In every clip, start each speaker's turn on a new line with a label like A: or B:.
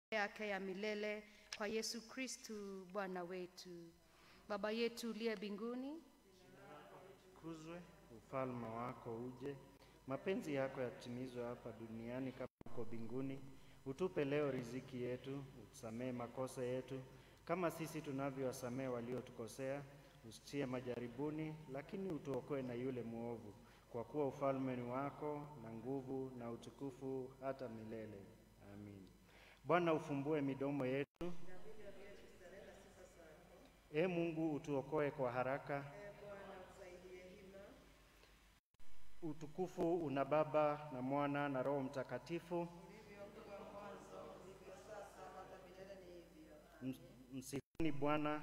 A: yake ya milele kwa Yesu Kristu Bwana wetu. Baba yetu uliye mbinguni,
B: Kuzwe, ufalme wako uje, mapenzi yako yatimizwe hapa duniani kama huko mbinguni. Utupe leo riziki yetu, utusamehe makosa yetu kama sisi tunavyowasamehe waliotukosea, usitie majaribuni, lakini utuokoe na yule mwovu, kwa kuwa ufalme ni wako na nguvu na utukufu hata milele. Amin. Bwana, ufumbue midomo yetu. E Mungu, utuokoe kwa haraka. Utukufu una Baba na Mwana na Roho Mtakatifu. M- Msifuni Bwana.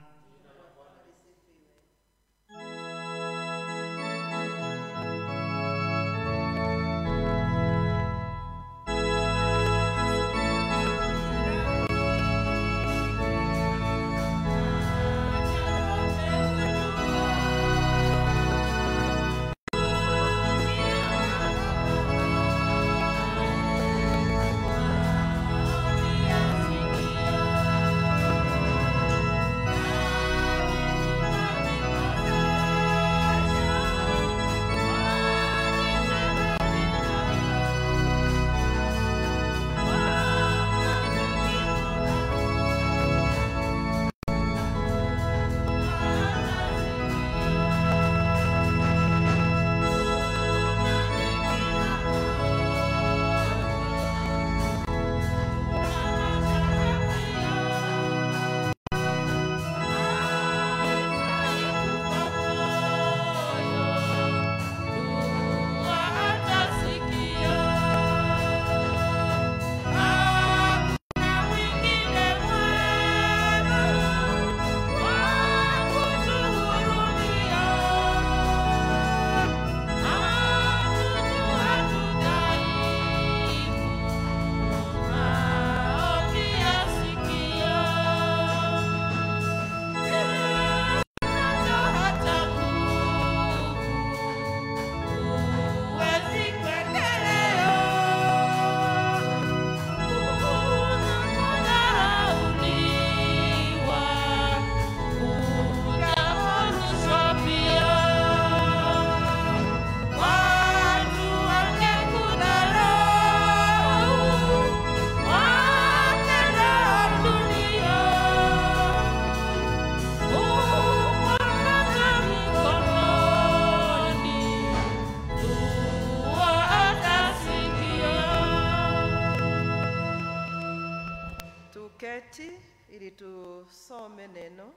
C: Tuketi ili tusome neno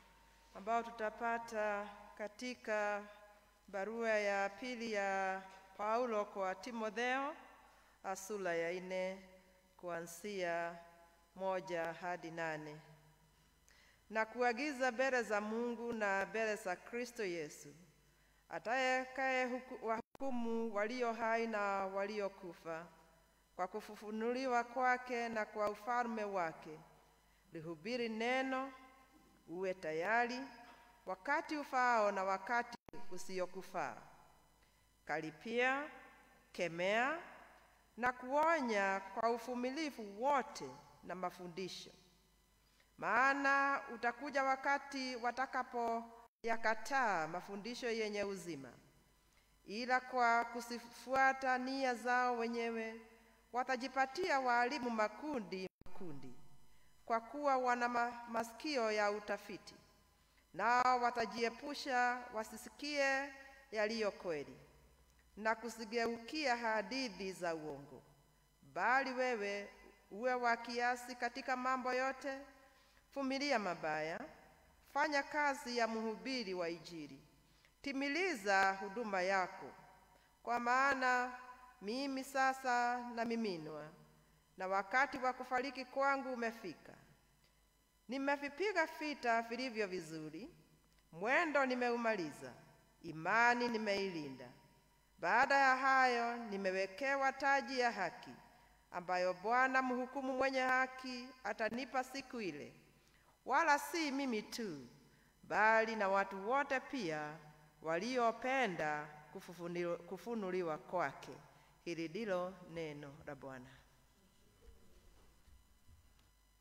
C: ambao tutapata katika barua ya pili ya Paulo kwa Timotheo ah, sura ya nne kuanzia moja hadi nane na kuagiza mbele za Mungu na mbele za Kristo Yesu atakaye huku- wahukumu walio hai na waliokufa kwa kufufunuliwa kwake na kwa ufalme wake. Lihubiri neno, uwe tayari wakati ufaao na wakati usiokufaa. Karipia, kemea na kuonya kwa uvumilivu wote na mafundisho. Maana utakuja wakati watakapoyakataa mafundisho yenye uzima, ila kwa kusifuata nia zao wenyewe watajipatia waalimu makundi makundi, kwa kuwa wana ma masikio ya utafiti, nao watajiepusha wasisikie yaliyo kweli na kusigeukia hadithi za uongo. Bali wewe uwe wa kiasi katika mambo yote, vumilia mabaya, fanya kazi ya mhubiri wa Injili, timiliza huduma yako, kwa maana mimi sasa namiminwa na wakati wa kufariki kwangu umefika. Nimevipiga vita vilivyo vizuri, mwendo nimeumaliza, imani nimeilinda. Baada ya hayo nimewekewa taji ya haki, ambayo Bwana mhukumu mwenye haki atanipa siku ile, wala si mimi tu, bali na watu wote pia waliopenda kufufuniliwa- kufunuliwa kwake. Hili ndilo neno la Bwana.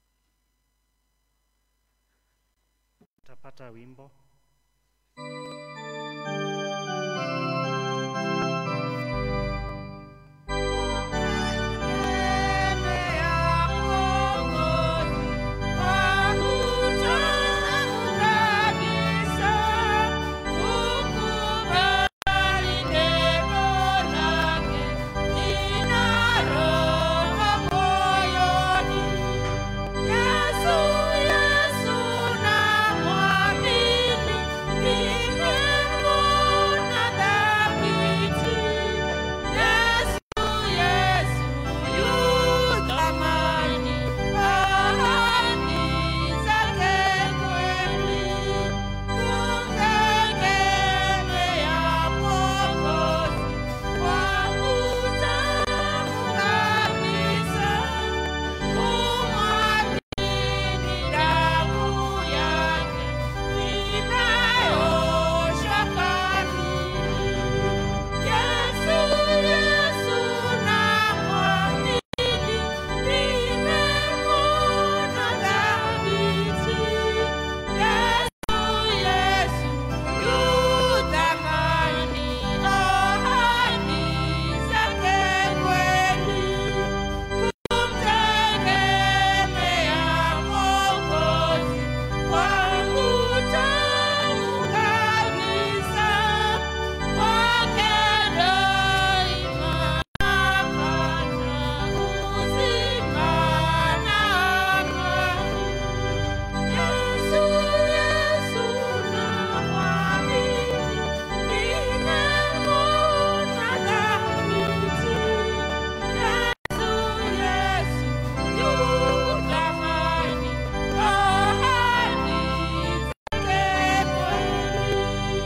B: Tutapata wimbo.
D: Yesu, Yesu na mwamini, nimemwona dhabiti. Yesu, Yesu yu thamani, ahadi zake kweli. Kumtegemea Mwokozi wangu tamu kabisa. Kumwamini damu yake inayoosha kamili. Yesu, Yesu namwamini, nimemwona dhabiti. Yesu, Yesu yu thamani, ahadi zake kweli. Kumtegemea Mwokozi wangu tamu kabisa. Kwake daima napata uzima na amani. Yesu, Yesu namwamini, nimemwona dhabiti. Yesu, Yesu yu thamani, ahadi zake kweli.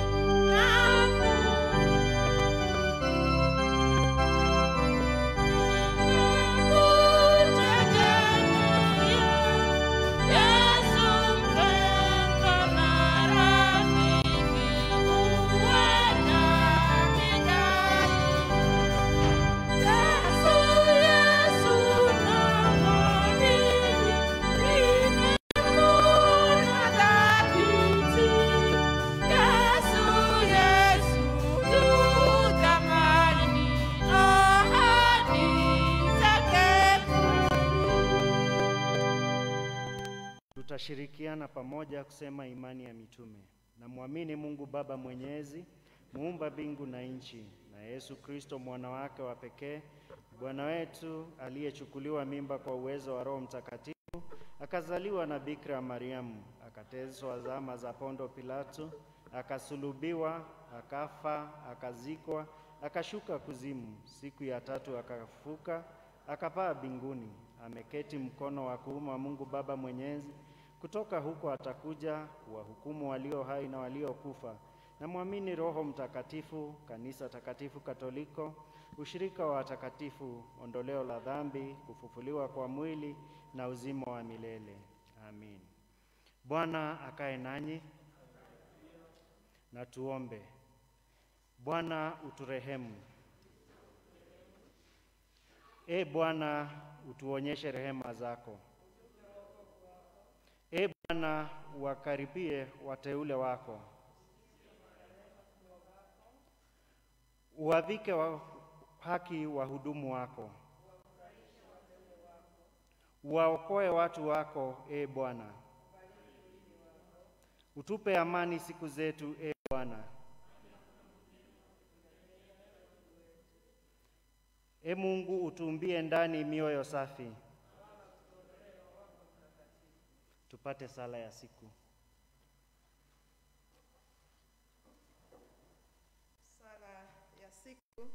D: Yesu mpendwa na rafiki, uwe nami daima. Yesu, Yesu namwamini, nimemwona dhabiti. Yesu, Yesu yu thamani, ahadi zake
B: Tutashirikiana pamoja kusema imani ya mitume. Namwamini Mungu Baba Mwenyezi, muumba mbingu na nchi, na Yesu Kristo mwana wake wa pekee, Bwana wetu aliyechukuliwa mimba kwa uwezo wa Roho Mtakatifu, akazaliwa na Bikira Mariamu, akateswa zama za Pondo Pilato, akasulubiwa, akafa, akazikwa, akashuka kuzimu, siku ya tatu akafufuka, akapaa mbinguni, ameketi mkono wa kuume wa Mungu Baba Mwenyezi. Kutoka huko atakuja kuwahukumu walio hai na waliokufa. Namwamini Roho Mtakatifu, kanisa takatifu Katoliko, ushirika wa watakatifu, ondoleo la dhambi, kufufuliwa kwa mwili na uzima wa milele. Amin. Bwana akae nanyi na tuombe. Bwana uturehemu. E Bwana, utuonyeshe rehema zako. E Bwana, uwakaribie wateule wako, uwavike wa haki wahudumu wako, uwaokoe watu wako. E Bwana, utupe amani siku zetu. E Bwana, E Mungu, utuumbie ndani mioyo safi. Tupate sala ya siku.
C: Sala ya siku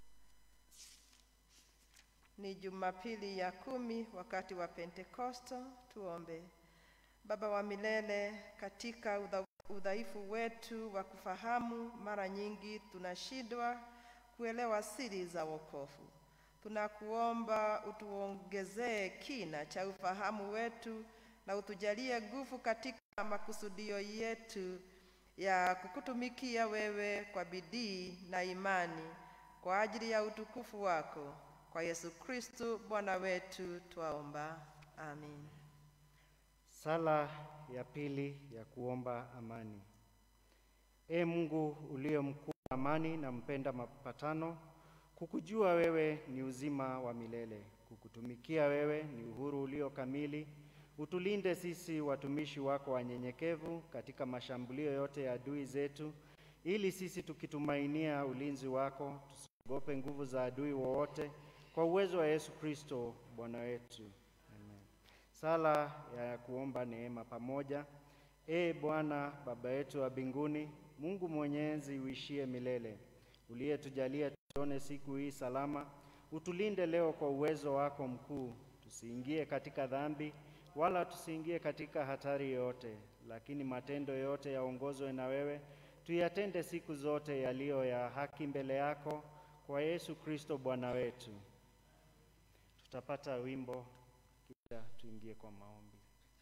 C: ni Jumapili ya kumi wakati wa Pentekosto. Tuombe. Baba wa milele, katika udha- udhaifu wetu wa kufahamu, mara nyingi tunashindwa kuelewa siri za wokovu. Tunakuomba utuongezee kina cha ufahamu wetu na utujalie nguvu katika makusudio yetu ya kukutumikia wewe kwa bidii na imani kwa ajili ya utukufu wako. Kwa Yesu Kristo Bwana wetu twaomba. Amin.
B: Sala ya pili ya kuomba amani. Ee Mungu uliye mkuu wa amani na mpenda mapatano, kukujua wewe ni uzima wa milele, kukutumikia wewe ni uhuru ulio kamili. Utulinde sisi watumishi wako wanyenyekevu katika mashambulio yote ya adui zetu, ili sisi tukitumainia ulinzi wako tusiogope nguvu za adui wowote, kwa uwezo wa Yesu Kristo Bwana wetu. Amen. Sala ya kuomba neema pamoja. Ee Bwana Baba yetu wa mbinguni, Mungu mwenyezi uishie milele, uliyetujalia tuone siku hii salama, utulinde leo kwa uwezo wako mkuu, tusiingie katika dhambi wala tusiingie katika hatari yoyote, lakini matendo yote yaongozwe na wewe, tuyatende siku zote yaliyo ya haki mbele yako, kwa Yesu Kristo Bwana wetu. Tutapata wimbo kisha tuingie kwa maombi.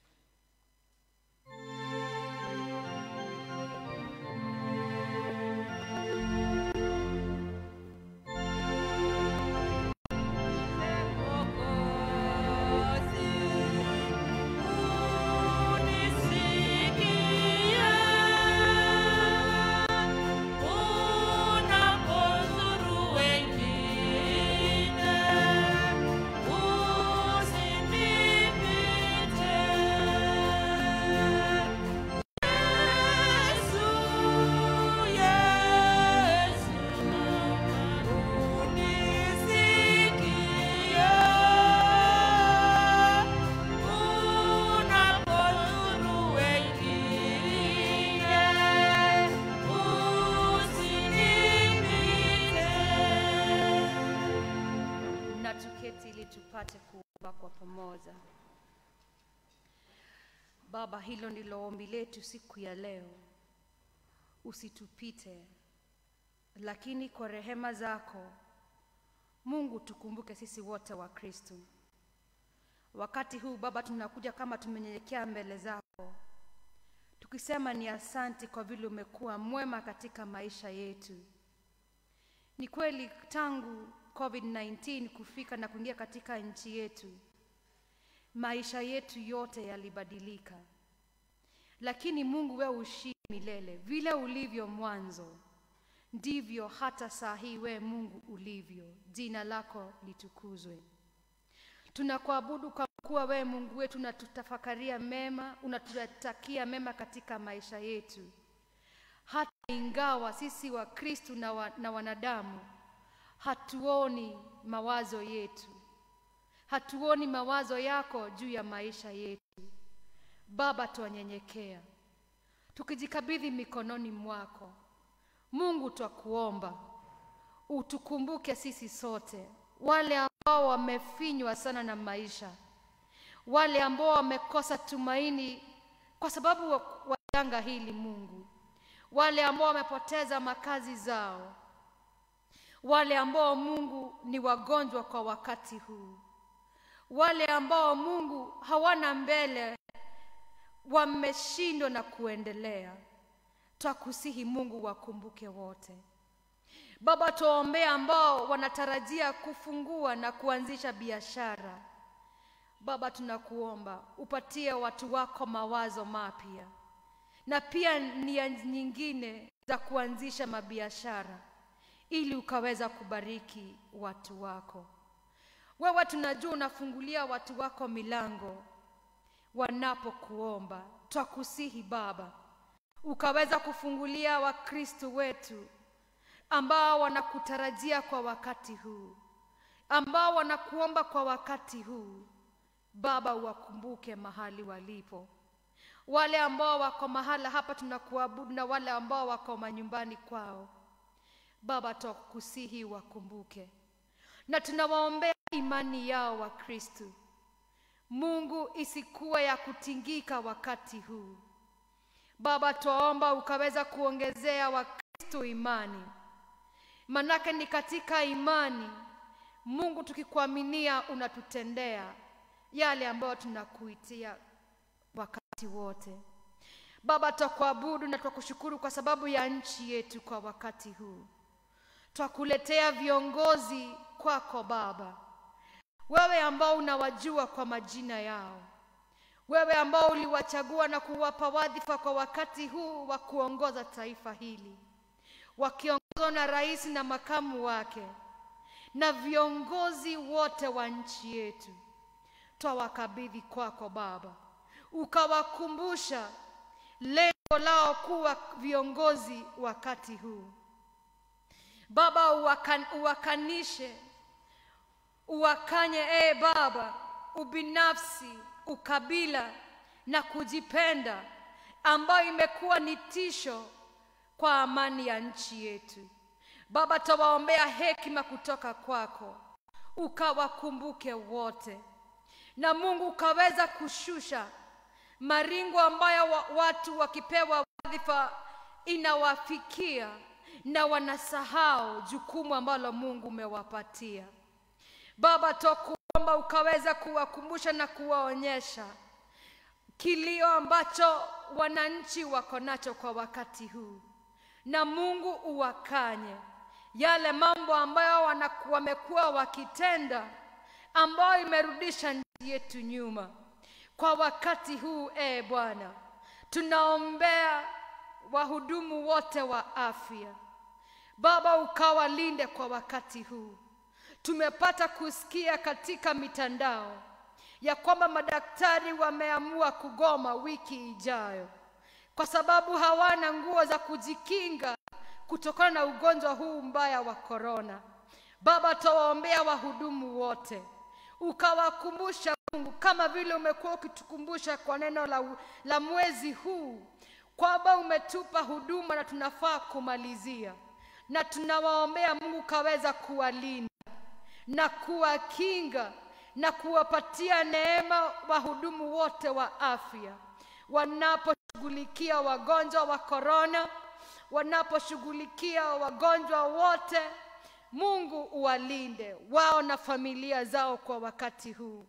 A: na tuketi ili tupate kuomba kwa pamoja. Baba, hilo ndilo ombi letu siku ya leo. Usitupite, lakini kwa rehema zako Mungu, tukumbuke sisi wote wa Kristo. Wakati huu Baba, tunakuja kama tumenyenyekea mbele zako, tukisema ni asanti kwa vile umekuwa mwema katika maisha yetu. Ni kweli tangu COVID-19 kufika na kuingia katika nchi yetu, maisha yetu yote yalibadilika, lakini Mungu wewe ushii milele. Vile ulivyo mwanzo, ndivyo hata saa hii wewe Mungu ulivyo. Jina lako litukuzwe. Tunakuabudu kwa kuwa wewe Mungu wetu unatutafakaria mema, unatutakia mema katika maisha yetu, hata ingawa sisi wa Kristo na, wa, na wanadamu hatuoni mawazo yetu, hatuoni mawazo yako juu ya maisha yetu. Baba, twanyenyekea tukijikabidhi mikononi mwako. Mungu, twakuomba utukumbuke sisi sote, wale ambao wamefinywa sana na maisha, wale ambao wamekosa tumaini kwa sababu wa wa janga hili. Mungu, wale ambao wamepoteza makazi zao, wale ambao Mungu ni wagonjwa kwa wakati huu, wale ambao Mungu hawana mbele, wameshindwa na kuendelea. Twakusihi Mungu, wakumbuke wote. Baba, tuwaombea ambao wanatarajia kufungua na kuanzisha biashara. Baba, tunakuomba upatie watu wako mawazo mapya na pia nia nyingine za kuanzisha mabiashara ili ukaweza kubariki watu wako. Wewe tunajua unafungulia watu wako milango wanapokuomba. Twakusihi Baba, ukaweza kufungulia Wakristo wetu ambao wanakutarajia kwa wakati huu, ambao wanakuomba kwa wakati huu. Baba, uwakumbuke mahali walipo, wale ambao wako mahala hapa tunakuabudu na wale ambao wako manyumbani kwao. Baba, twakusihi wakumbuke, na tunawaombea imani yao wa Kristo. Mungu, isikuwa ya kutingika wakati huu. Baba, twaomba ukaweza kuongezea Wakristo imani, manake ni katika imani Mungu, tukikuaminia unatutendea yale ambayo tunakuitia wakati wote. Baba, twakuabudu na twakushukuru kwa sababu ya nchi yetu kwa wakati huu. Twakuletea viongozi kwako Baba, wewe ambao unawajua kwa majina yao, wewe ambao uliwachagua na kuwapa wadhifa kwa wakati huu wa kuongoza taifa hili, wakiongozwa na rais na makamu wake na viongozi wote wa nchi yetu, twawakabidhi kwako Baba, ukawakumbusha lengo lao kuwa viongozi wakati huu. Baba, uwakan, uwakanishe uwakanye, ee Baba, ubinafsi, ukabila na kujipenda ambayo imekuwa ni tisho kwa amani ya nchi yetu. Baba, tawaombea hekima kutoka kwako, ukawakumbuke wote, na Mungu ukaweza kushusha maringo ambayo wa, watu wakipewa wadhifa inawafikia na wanasahau jukumu ambalo Mungu umewapatia. Baba, twakuomba ukaweza kuwakumbusha na kuwaonyesha kilio ambacho wananchi wako nacho kwa wakati huu, na Mungu uwakanye yale mambo ambayo wana- wamekuwa wakitenda ambayo imerudisha nchi yetu nyuma kwa wakati huu. E Bwana, tunaombea wahudumu wote wa afya Baba, ukawalinde kwa wakati huu. Tumepata kusikia katika mitandao ya kwamba madaktari wameamua kugoma wiki ijayo kwa sababu hawana nguo za kujikinga kutokana na ugonjwa huu mbaya wa korona. Baba, tawaombea wahudumu wote, ukawakumbusha Mungu, kama vile umekuwa ukitukumbusha kwa neno la, la mwezi huu kwamba umetupa huduma na tunafaa kumalizia, na tunawaombea Mungu kaweza kuwalinda na kuwakinga na kuwapatia neema wahudumu wote wa afya wanaposhughulikia wagonjwa wa korona, wanaposhughulikia wagonjwa wote. Mungu uwalinde wao na familia zao kwa wakati huu.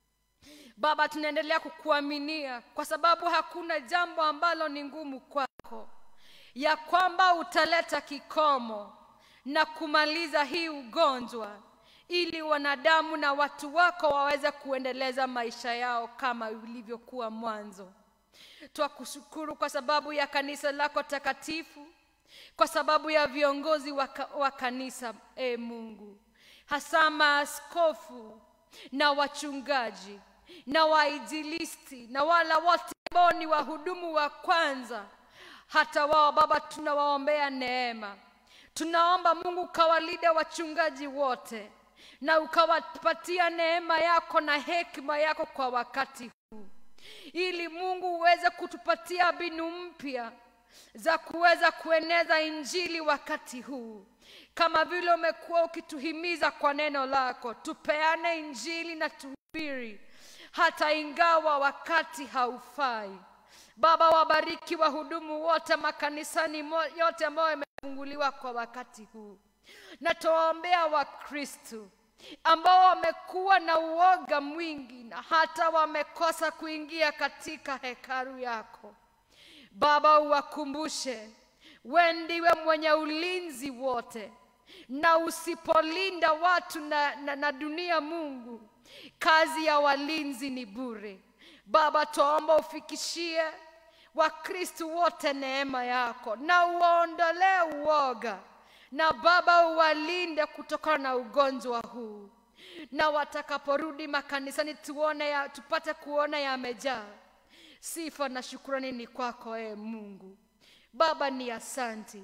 A: Baba, tunaendelea kukuaminia kwa sababu hakuna jambo ambalo ni ngumu kwako, ya kwamba utaleta kikomo na kumaliza hii ugonjwa ili wanadamu na watu wako waweze kuendeleza maisha yao kama ilivyokuwa mwanzo. Twakushukuru kwa sababu ya kanisa lako takatifu, kwa sababu ya viongozi wa, ka, wa kanisa e Mungu, hasa maaskofu na wachungaji na wainjilisti na wala wote ambao ni wahudumu wa kwanza, hata wao Baba tunawaombea neema. Tunaomba Mungu ukawalinde wachungaji wote na ukawapatia neema yako na hekima yako kwa wakati huu, ili Mungu uweze kutupatia mbinu mpya za kuweza kueneza injili wakati huu, kama vile umekuwa ukituhimiza kwa neno lako, tupeane injili na tuhubiri hata ingawa wakati haufai. Baba, wabariki wahudumu wote makanisani mo- yote ambayo yamefunguliwa kwa wakati huu, na tuwaombea Wakristo ambao wamekuwa na uoga mwingi na hata wamekosa kuingia katika hekalu yako. Baba, uwakumbushe we ndiwe mwenye ulinzi wote, na usipolinda watu na, na, na dunia, Mungu, kazi ya walinzi ni bure. Baba, twaomba ufikishie Wakristo wote neema yako na uwaondolee uoga, na Baba uwalinde kutokana na ugonjwa huu, na watakaporudi makanisani tuone ya, tupate kuona yamejaa. Sifa na shukrani ni kwako e Mungu. Baba, ni asanti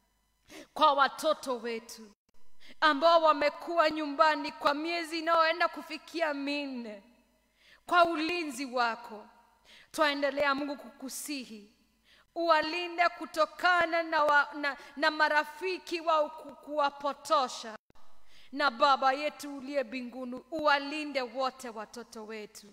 A: kwa watoto wetu ambao wamekuwa nyumbani kwa miezi inayoenda kufikia minne kwa ulinzi wako. Twaendelea Mungu kukusihi uwalinde kutokana na, wa, na, na marafiki wao ku- kuwapotosha, na Baba yetu uliye mbinguni uwalinde wote watoto wetu.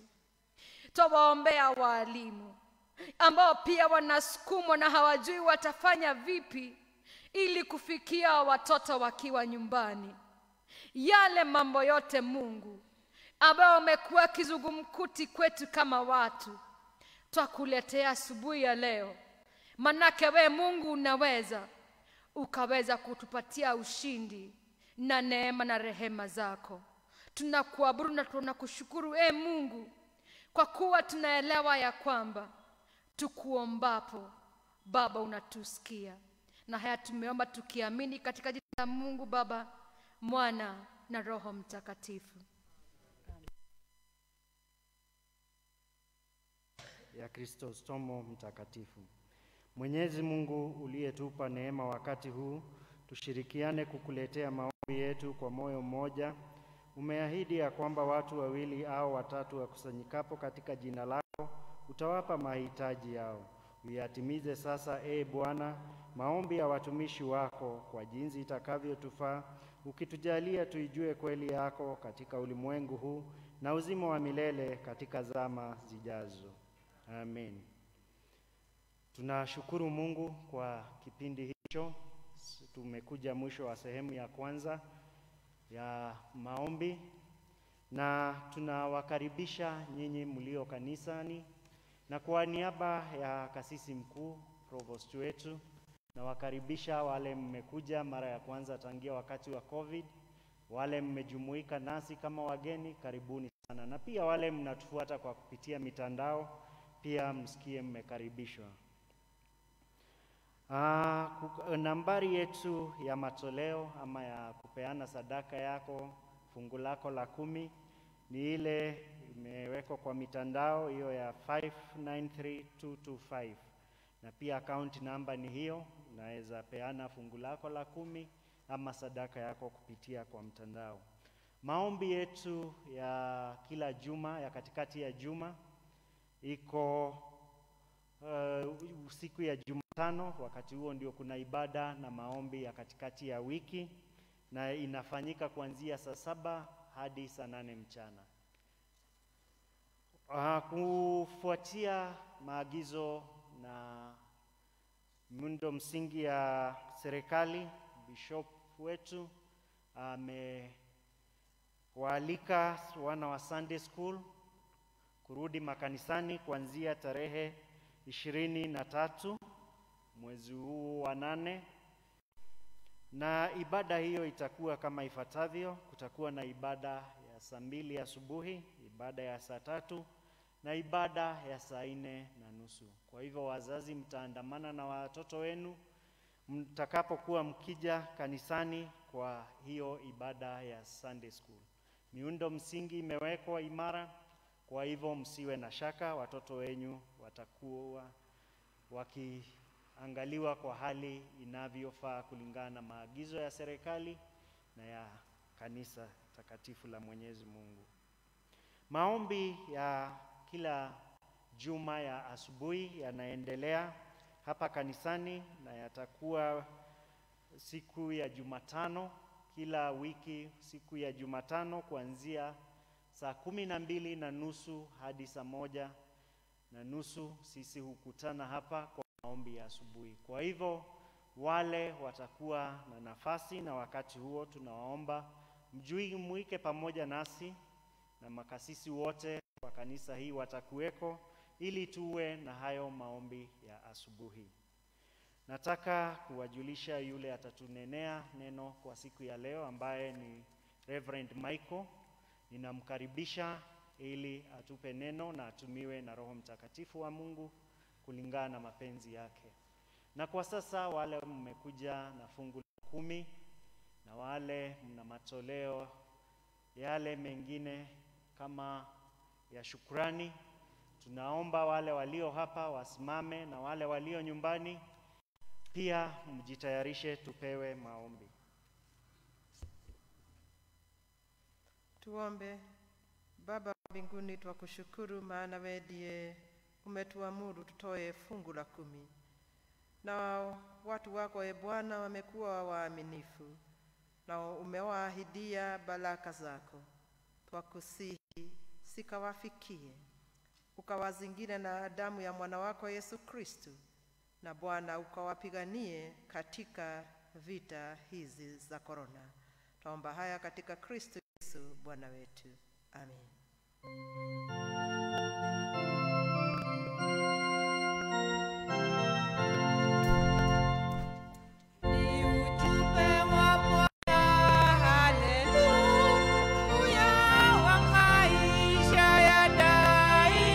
A: Twawaombea waalimu ambao pia wanasukumwa na hawajui watafanya vipi ili kufikia watoto wakiwa nyumbani. Yale mambo yote Mungu ambayo amekuwa kizungumkuti kwetu kama watu, twakuletea asubuhi ya leo, manake we Mungu unaweza ukaweza kutupatia ushindi na neema na rehema zako. Tunakuabudu na tunakushukuru e Mungu kwa kuwa tunaelewa ya kwamba tukuombapo Baba unatusikia, na haya tumeomba tukiamini katika jina la Mungu Baba, Mwana na Roho Mtakatifu.
B: ya Kristostomo mtakatifu. Mwenyezi Mungu uliyetupa neema wakati huu, tushirikiane kukuletea maombi yetu kwa moyo mmoja. Umeahidi ya kwamba watu wawili au watatu wakusanyikapo katika jina lako utawapa mahitaji yao. Uyatimize sasa, e Bwana, maombi ya watumishi wako kwa jinsi itakavyotufaa, ukitujalia tuijue kweli yako katika ulimwengu huu na uzima wa milele katika zama zijazo. Amen. Tunashukuru Mungu kwa kipindi hicho. Tumekuja mwisho wa sehemu ya kwanza ya maombi, na tunawakaribisha nyinyi mlio kanisani, na kwa niaba ya kasisi mkuu provost wetu, nawakaribisha wale mmekuja mara ya kwanza tangia wakati wa COVID, wale mmejumuika nasi kama wageni, karibuni sana, na pia wale mnatufuata kwa kupitia mitandao pia msikie mmekaribishwa. Ah, ku- nambari yetu ya matoleo ama ya kupeana sadaka yako, fungu lako la kumi ni ile imewekwa kwa mitandao hiyo ya 593225 na pia akaunti namba ni hiyo. Unaweza peana fungu lako la kumi ama sadaka yako kupitia kwa mtandao. Maombi yetu ya kila juma ya katikati ya juma iko uh, siku ya Jumatano. Wakati huo ndio kuna ibada na maombi ya katikati ya wiki, na inafanyika kuanzia saa saba hadi saa nane mchana. Uh, kufuatia maagizo na miundo msingi ya serikali, bishop wetu amewaalika wana wa Sunday school kurudi makanisani kuanzia tarehe ishirini na tatu mwezi huu wa nane, na ibada hiyo itakuwa kama ifuatavyo. Kutakuwa na ibada ya saa mbili asubuhi, ibada ya saa tatu na ibada ya saa nne na nusu. Kwa hivyo, wazazi mtaandamana na watoto wenu mtakapokuwa mkija kanisani kwa hiyo ibada ya Sunday school. Miundo msingi imewekwa imara kwa hivyo msiwe na shaka, watoto wenyu watakuwa wakiangaliwa kwa hali inavyofaa kulingana na maagizo ya serikali na ya kanisa takatifu la Mwenyezi Mungu. Maombi ya kila juma ya asubuhi yanaendelea hapa kanisani na yatakuwa siku ya Jumatano kila wiki, siku ya Jumatano kuanzia saa kumi na mbili na nusu hadi saa moja na nusu sisi hukutana hapa kwa maombi ya asubuhi. Kwa hivyo wale watakuwa na nafasi na wakati huo, tunawaomba mjumuike pamoja nasi na makasisi wote wa kanisa hii watakuweko ili tuwe na hayo maombi ya asubuhi. Nataka kuwajulisha yule atatunenea neno kwa siku ya leo ambaye ni Reverend Michael. Ninamkaribisha ili atupe neno na atumiwe na Roho Mtakatifu wa Mungu kulingana na mapenzi yake. Na kwa sasa wale mmekuja na fungu la kumi na wale mna matoleo yale mengine kama ya shukrani, tunaomba wale walio hapa wasimame na wale walio nyumbani pia mjitayarishe, tupewe maombi.
C: Tuombe. Baba wa mbinguni, twakushukuru maana wewe ndiye umetuamuru tutoe fungu la kumi, na watu wako e Bwana wamekuwa waaminifu na umewaahidia baraka zako. Twakusihi sikawafikie, ukawazingire na damu ya mwana wako Yesu Kristu, na Bwana ukawapiganie katika vita hizi za korona. Twaomba haya katika Kristo Yesu Bwana wetu, amen.
D: Ni ujumbe wa Bwana, haleluya, wa maisha ya daima.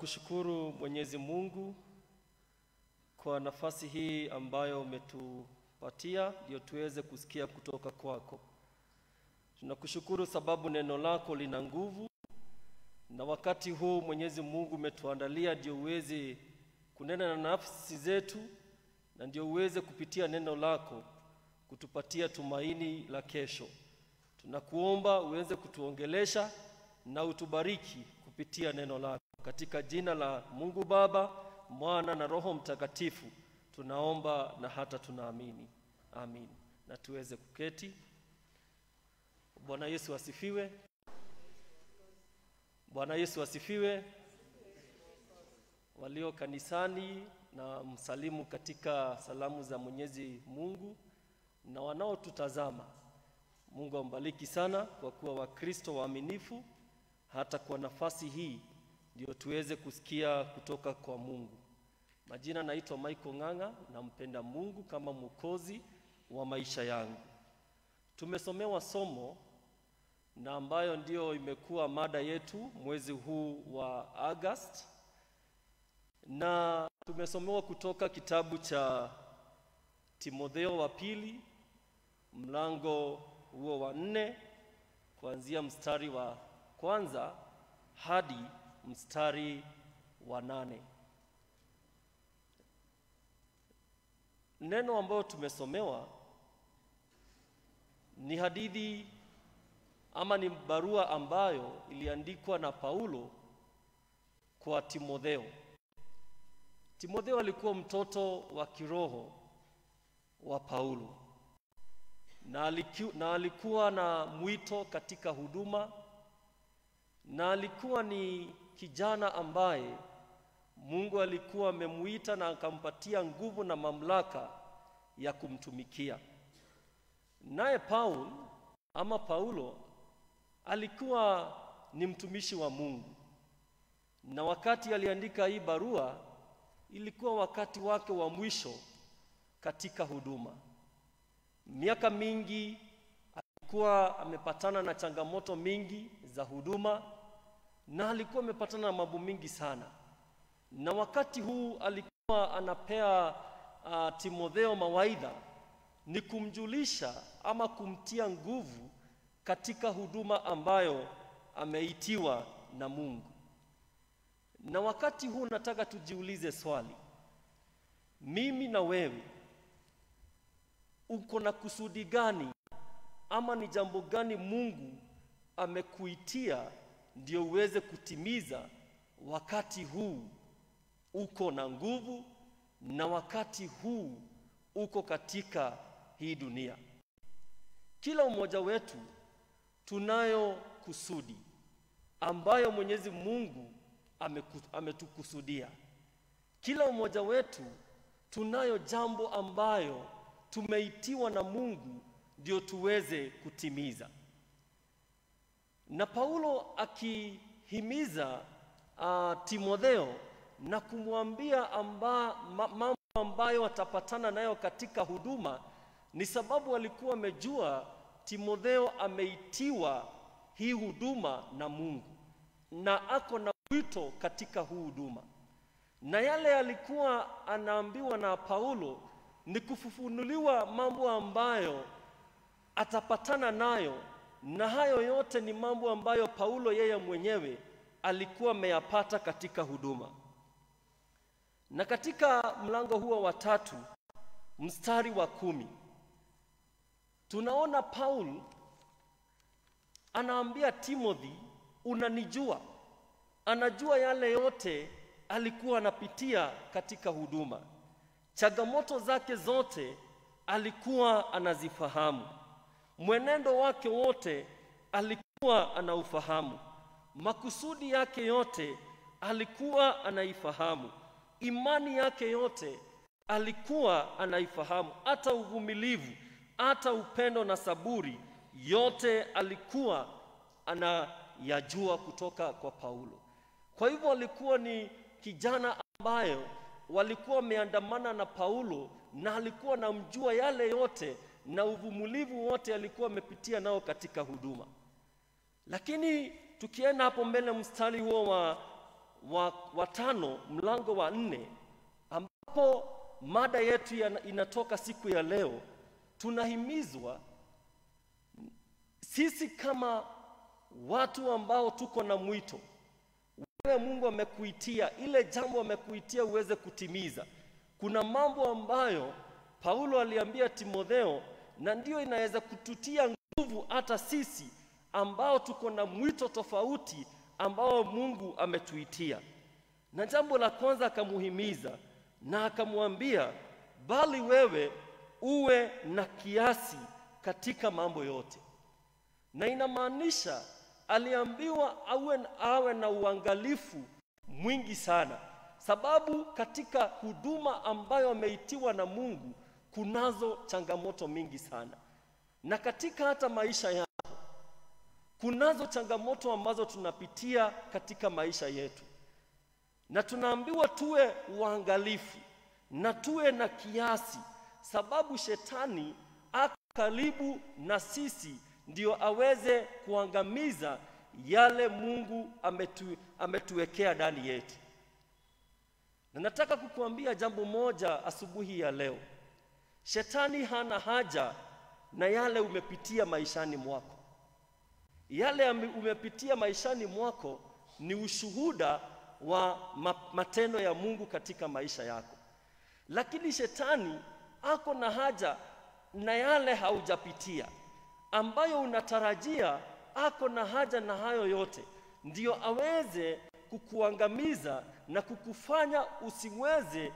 E: Tunakushukuru Mwenyezi Mungu kwa nafasi hii ambayo umetupatia ndio tuweze kusikia kutoka kwako. Tunakushukuru sababu neno lako lina nguvu, na wakati huu Mwenyezi Mungu umetuandalia ndio uweze kunena na nafsi zetu, na ndio uweze kupitia neno lako kutupatia tumaini la kesho. Tunakuomba uweze kutuongelesha na utubariki kupitia neno lako, katika jina la Mungu Baba, Mwana na Roho Mtakatifu tunaomba na hata tunaamini, amin. Na tuweze kuketi. Bwana Yesu asifiwe. Bwana Yesu asifiwe. Walio kanisani na msalimu katika salamu za Mwenyezi Mungu, na wanaotutazama, Mungu ambariki sana kwa kuwa Wakristo waaminifu hata kwa nafasi hii ndio tuweze kusikia kutoka kwa Mungu. Majina naitwa Michael Ng'ang'a, nampenda Mungu kama mwokozi wa maisha yangu. Tumesomewa somo na ambayo ndio imekuwa mada yetu mwezi huu wa August, na tumesomewa kutoka kitabu cha Timotheo wa pili mlango huo wa nne kuanzia mstari wa kwanza hadi mstari wa nane. Neno ambayo tumesomewa ni hadithi ama ni barua ambayo iliandikwa na Paulo kwa Timotheo. Timotheo alikuwa mtoto wa kiroho wa Paulo na, aliku, na alikuwa na mwito katika huduma na alikuwa ni kijana ambaye Mungu alikuwa amemuita na akampatia nguvu na mamlaka ya kumtumikia. Naye Paul ama Paulo alikuwa ni mtumishi wa Mungu, na wakati aliandika hii barua ilikuwa wakati wake wa mwisho katika huduma. Miaka mingi alikuwa amepatana na changamoto mingi za huduma na alikuwa amepatana na mambo mingi sana, na wakati huu alikuwa anapea uh, Timotheo mawaidha ni kumjulisha ama kumtia nguvu katika huduma ambayo ameitiwa na Mungu. Na wakati huu nataka tujiulize swali, mimi na wewe, uko na kusudi gani ama ni jambo gani Mungu amekuitia ndio uweze kutimiza wakati huu uko na nguvu na wakati huu uko katika hii dunia. Kila mmoja wetu tunayo kusudi ambayo Mwenyezi Mungu ameku, ametukusudia. Kila mmoja wetu tunayo jambo ambayo tumeitiwa na Mungu ndio tuweze kutimiza. Na Paulo akihimiza uh, Timotheo na kumwambia amba, ma, mambo ambayo atapatana nayo katika huduma, ni sababu alikuwa amejua Timotheo ameitiwa hii huduma na Mungu na ako na wito katika huu huduma, na yale alikuwa anaambiwa na Paulo ni kufufunuliwa mambo ambayo atapatana nayo, na hayo yote ni mambo ambayo Paulo yeye mwenyewe alikuwa ameyapata katika huduma. Na katika mlango huo wa tatu mstari wa kumi tunaona Paul anaambia Timothy, unanijua. Anajua yale yote alikuwa anapitia katika huduma, changamoto zake zote alikuwa anazifahamu, mwenendo wake wote alikuwa anaufahamu, makusudi yake yote alikuwa anaifahamu, imani yake yote alikuwa anaifahamu, hata uvumilivu, hata upendo na saburi, yote alikuwa anayajua kutoka kwa Paulo. Kwa hivyo alikuwa ni kijana ambayo walikuwa wameandamana na Paulo na alikuwa anamjua yale yote na uvumilivu wote alikuwa amepitia nao katika huduma. Lakini tukienda hapo mbele mstari huo wa, wa, wa tano mlango wa nne ambapo mada yetu ya, inatoka siku ya leo, tunahimizwa sisi kama watu ambao tuko na mwito, wewe Mungu amekuitia ile jambo amekuitia uweze kutimiza. Kuna mambo ambayo Paulo aliambia Timotheo, na ndiyo inaweza kututia nguvu hata sisi ambao tuko na mwito tofauti ambao Mungu ametuitia. Na jambo la kwanza akamuhimiza na akamwambia, bali wewe uwe na kiasi katika mambo yote na inamaanisha aliambiwa awe, awe na uangalifu mwingi sana, sababu katika huduma ambayo ameitiwa na Mungu kunazo changamoto mingi sana, na katika hata maisha yako kunazo changamoto ambazo tunapitia katika maisha yetu, na tunaambiwa tuwe waangalifu na tuwe na kiasi, sababu shetani ako karibu na sisi ndio aweze kuangamiza yale Mungu ametu, ametuwekea ndani yetu. Na nataka kukuambia jambo moja asubuhi ya leo. Shetani hana haja na yale umepitia maishani mwako. Yale ame- umepitia maishani mwako ni ushuhuda wa ma- matendo ya Mungu katika maisha yako. Lakini shetani ako na haja na yale haujapitia ambayo unatarajia ako na haja na hayo yote, ndio aweze kukuangamiza na kukufanya usiweze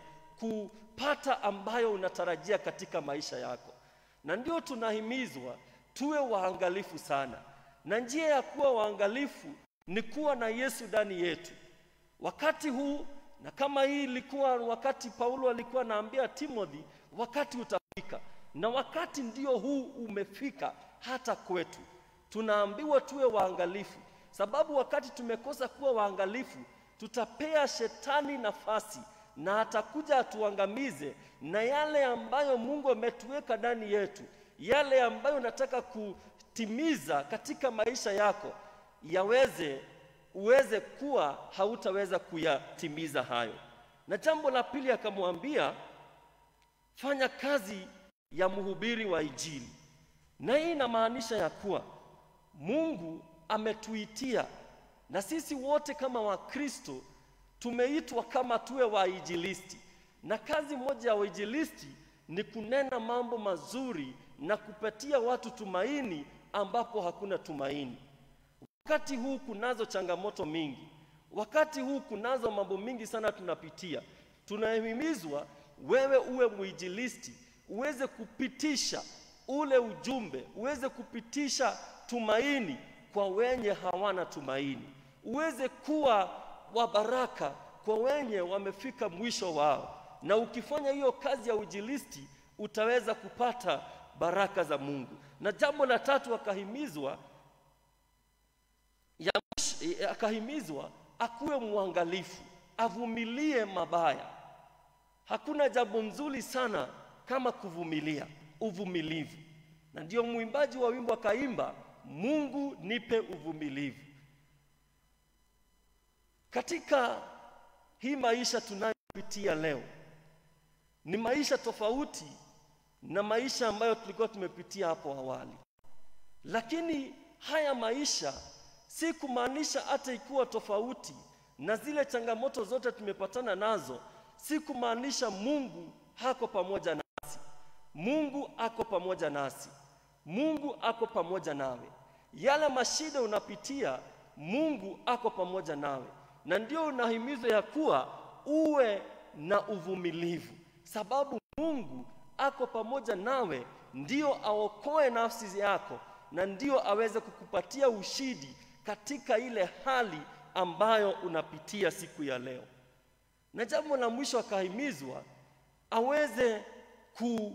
E: kupata ambayo unatarajia katika maisha yako. Na ndio tunahimizwa tuwe waangalifu sana, na njia ya kuwa waangalifu ni kuwa na Yesu ndani yetu wakati huu. Na kama hii ilikuwa wakati Paulo alikuwa anaambia Timothy, wakati utafika, na wakati ndio huu umefika hata kwetu. Tunaambiwa tuwe waangalifu, sababu wakati tumekosa kuwa waangalifu, tutapea shetani nafasi na atakuja atuangamize, na yale ambayo Mungu ametuweka ndani yetu, yale ambayo nataka kutimiza katika maisha yako yaweze uweze kuwa hautaweza kuyatimiza hayo. Na jambo la pili akamwambia, fanya kazi ya mhubiri wa Injili. Na hii inamaanisha ya kuwa Mungu ametuitia na sisi wote kama Wakristo tumeitwa kama tuwe wainjilisti, na kazi moja ya wainjilisti ni kunena mambo mazuri na kupatia watu tumaini ambapo hakuna tumaini. Wakati huu kunazo changamoto mingi, wakati huu kunazo mambo mingi sana tunapitia. Tunahimizwa wewe uwe mwinjilisti, uweze kupitisha ule ujumbe, uweze kupitisha tumaini kwa wenye hawana tumaini, uweze kuwa wa baraka kwa wenye wamefika mwisho wao. Na ukifanya hiyo kazi ya uinjilisti utaweza kupata baraka za Mungu. Na jambo la tatu akahimizwa ya mwisho- eh, akahimizwa akuwe mwangalifu, avumilie mabaya. Hakuna jambo nzuri sana kama kuvumilia, uvumilivu. Na ndio mwimbaji wa wimbo akaimba, Mungu nipe uvumilivu. Katika hii maisha tunayopitia leo ni maisha tofauti na maisha ambayo tulikuwa tumepitia hapo awali, lakini haya maisha si kumaanisha hata ikiwa tofauti na zile changamoto zote tumepatana nazo, si kumaanisha Mungu hako pamoja nasi. Mungu ako pamoja nasi, Mungu ako pamoja nawe. Yale mashida unapitia, Mungu ako pamoja nawe, na ndio unahimizwa ya kuwa uwe na uvumilivu, sababu Mungu ako pamoja nawe, ndio aokoe nafsi yako na ndio aweze kukupatia ushindi katika ile hali ambayo unapitia siku ya leo. Na jambo la mwisho akahimizwa aweze ku,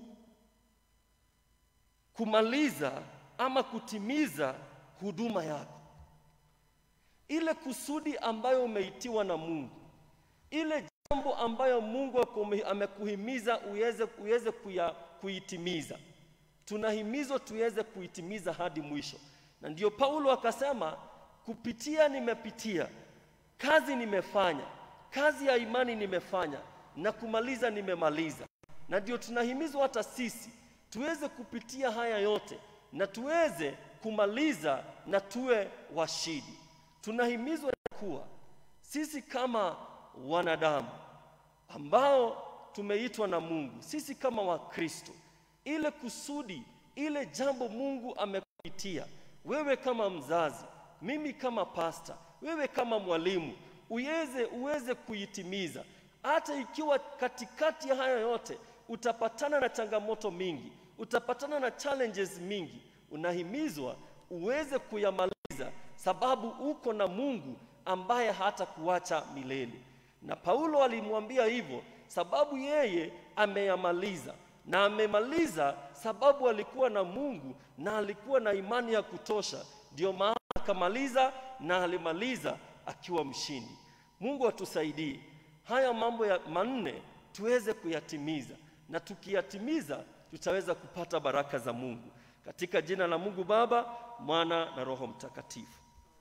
E: kumaliza ama kutimiza huduma yako, ile kusudi ambayo umeitiwa na Mungu, ile jambo ambayo Mungu akume- amekuhimiza uweze, uweze kuya, kuitimiza. Tunahimizwa tuweze kuitimiza hadi mwisho, na ndio Paulo akasema kupitia nimepitia, kazi nimefanya, kazi ya imani nimefanya, na kumaliza nimemaliza. Na ndio tunahimizwa hata sisi tuweze kupitia haya yote na tuweze kumaliza na tuwe washindi. Tunahimizwa ya kuwa sisi kama wanadamu ambao tumeitwa na Mungu, sisi kama Wakristo, ile kusudi, ile jambo Mungu amekuitia wewe kama mzazi, mimi kama pasta, wewe kama mwalimu, uweze uweze kuitimiza, hata ikiwa katikati ya haya yote utapatana na changamoto mingi, utapatana na challenges mingi, unahimizwa uweze kuyamaliza, sababu uko na Mungu ambaye hata kuacha milele. Na Paulo alimwambia hivyo sababu yeye ameyamaliza, na amemaliza sababu alikuwa na Mungu na alikuwa na imani ya kutosha, ndio maana akamaliza na alimaliza akiwa mshindi. Mungu atusaidie haya mambo ya manne tuweze kuyatimiza, na tukiyatimiza tutaweza kupata baraka za Mungu katika jina la Mungu Baba, Mwana na Roho Mtakatifu.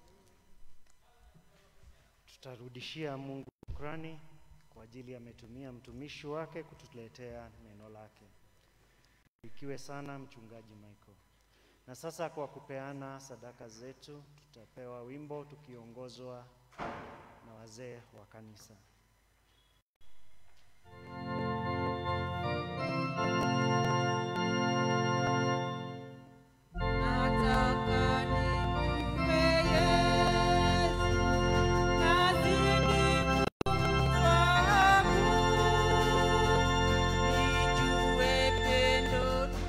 B: Tutarudishia Mungu shukrani kwa ajili ametumia mtumishi wake kutuletea neno lake. Ikiwe sana mchungaji Michael. Na sasa kwa kupeana sadaka zetu, tutapewa wimbo tukiongozwa na wazee wa kanisa.
D: Nataka nimpe Yesu, nazidi kumfahamu, nijue pendo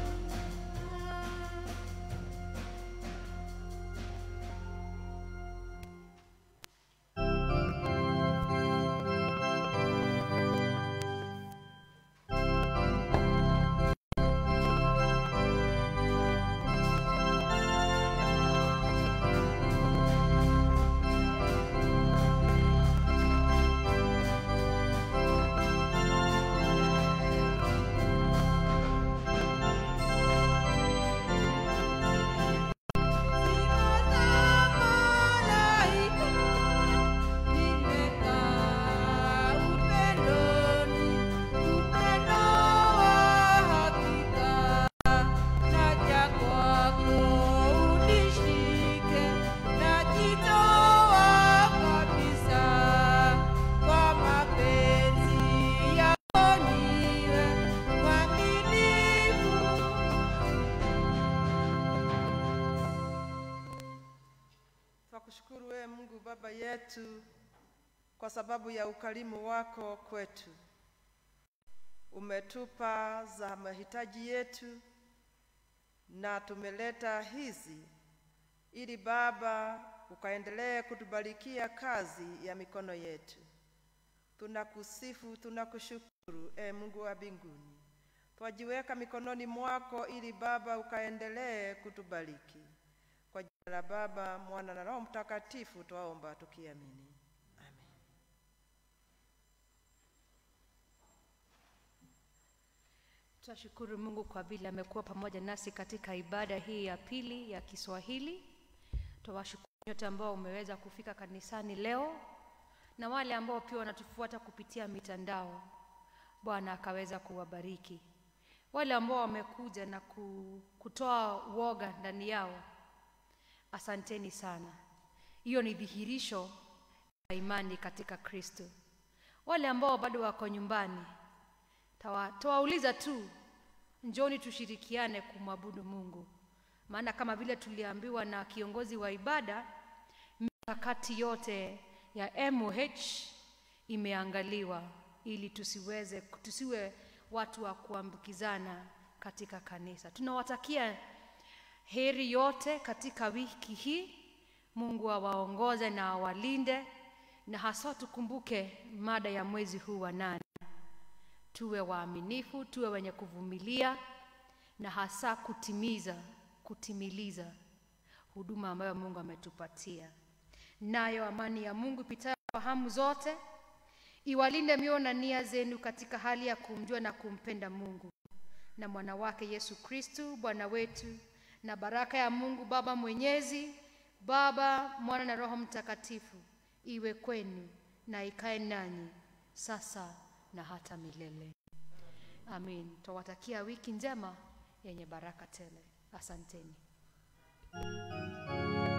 C: Twakushukuru wewe Mungu Baba yetu kwa sababu ya ukarimu wako kwetu. Umetupa za mahitaji yetu na tumeleta hizi ili Baba ukaendelee kutubarikia kazi ya mikono yetu. Tunakusifu, tunakushukuru e Mungu wa mbinguni. Twajiweka mikononi mwako ili Baba ukaendelee kutubariki. Kwa jina la Baba, Mwana na Roho Mtakatifu twaomba tukiamini. Amen.
A: Tunashukuru Mungu kwa vile amekuwa pamoja nasi katika ibada hii ya pili ya Kiswahili. Twawashukuru nyote ambao umeweza kufika kanisani leo na wale ambao pia wanatufuata kupitia mitandao. Bwana akaweza kuwabariki. Wale ambao wamekuja na ku- kutoa woga ndani yao, asanteni sana. Hiyo ni dhihirisho la imani katika Kristo. Wale ambao bado wako nyumbani, tawa- tawauliza tu, njoni tushirikiane kumwabudu Mungu, maana kama vile tuliambiwa na kiongozi wa ibada, mikakati yote ya MOH imeangaliwa ili tusiweze tusiwe watu wa kuambukizana katika kanisa. Tunawatakia heri yote katika wiki hii. Mungu awaongoze na awalinde, na haswa tukumbuke mada ya mwezi huu wa nane tuwe waaminifu, tuwe wenye kuvumilia na hasa kutimiza kutimiliza huduma ambayo Mungu ametupatia. Nayo amani ya Mungu ipitayo fahamu zote iwalinde mioyo na nia zenu katika hali ya kumjua na kumpenda Mungu na mwana wake Yesu Kristu Bwana wetu, na baraka ya Mungu Baba Mwenyezi, Baba, Mwana na Roho Mtakatifu iwe kwenu na ikae nanyi sasa na hata milele. Amin. Twawatakia wiki njema yenye baraka tele. Asanteni.